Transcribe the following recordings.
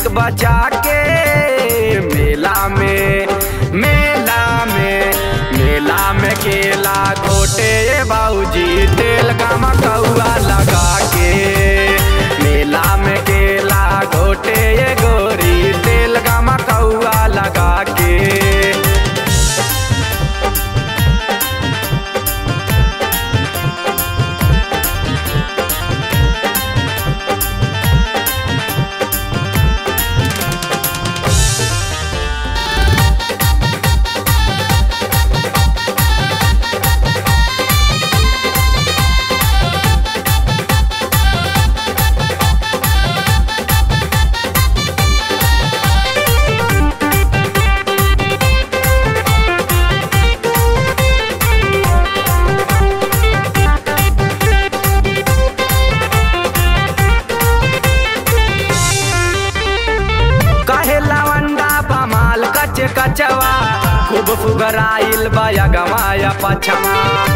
बचा के मेला में मेला में मेला में केला घोटे बाबूजी तेल गमा कौआ लगा के मेला में केला घोटे गोरी तेल गमा कौआ लगा के कहे लवंडा बमाल कच कचवा खूब फुगराइल बया गवाया पछवा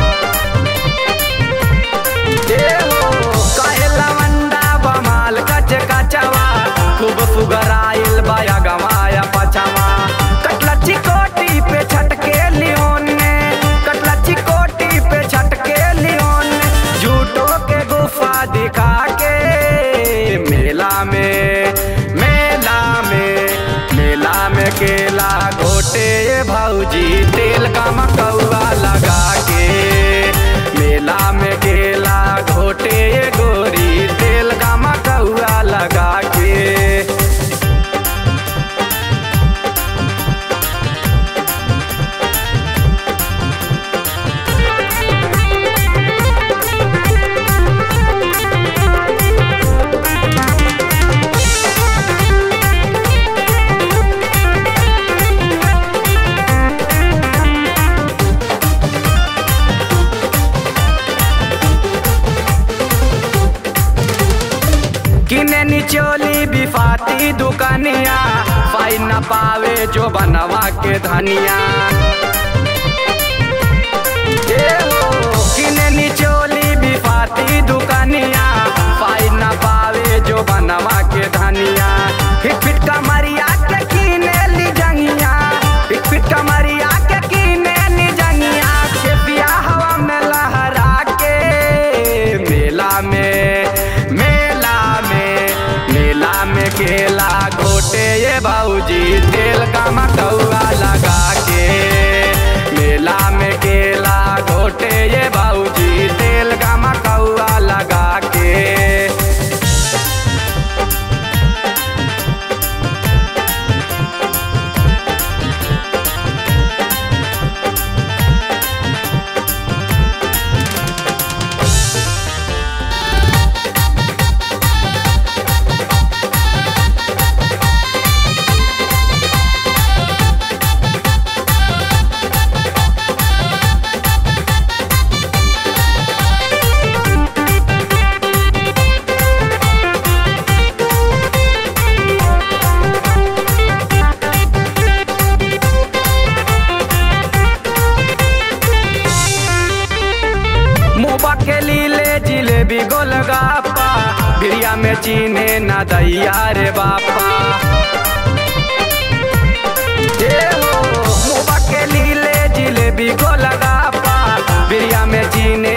ए हो, कहे लवंडा बमाल कच कचवा खूब फुगराइल बया गवाया पछवा कटला चिकोटी पे छटके लियोन ने कटला चिकोटी पे छटके लियोन ने झूठो के गुफा दिखा के मेला में मेला में मेला में केला घोटे भौजी तेल का मकौआ लगा के मेला में केला घोटे गोरी तेल का मकौआ लगा के किने निचोली बिफाती दुकानिया पाई न पावे जो बनवा के धनिया ए हो, किने निचोली बिफाती दुकानिया पाई न पावे जो बनवा के धनिया फिट फिट कमरिया के किने ली जंगिया फिट फिट कमरिया के किने ली जंगिया के पिया हवा में लहरा के मेला में मेला में मेला में केला घोटे ये बाबूजी तेल का मकौआ लगा के मेला में केला घोटे ये बाबूजी तेल का मकौआ लगा के मुबा के लीले जिलेबी गोलगापा बिरिया में चीने ना दैया रे बापा ए हो, मुबा के लीले जिलेबी गोलगापा बिरिया में चीने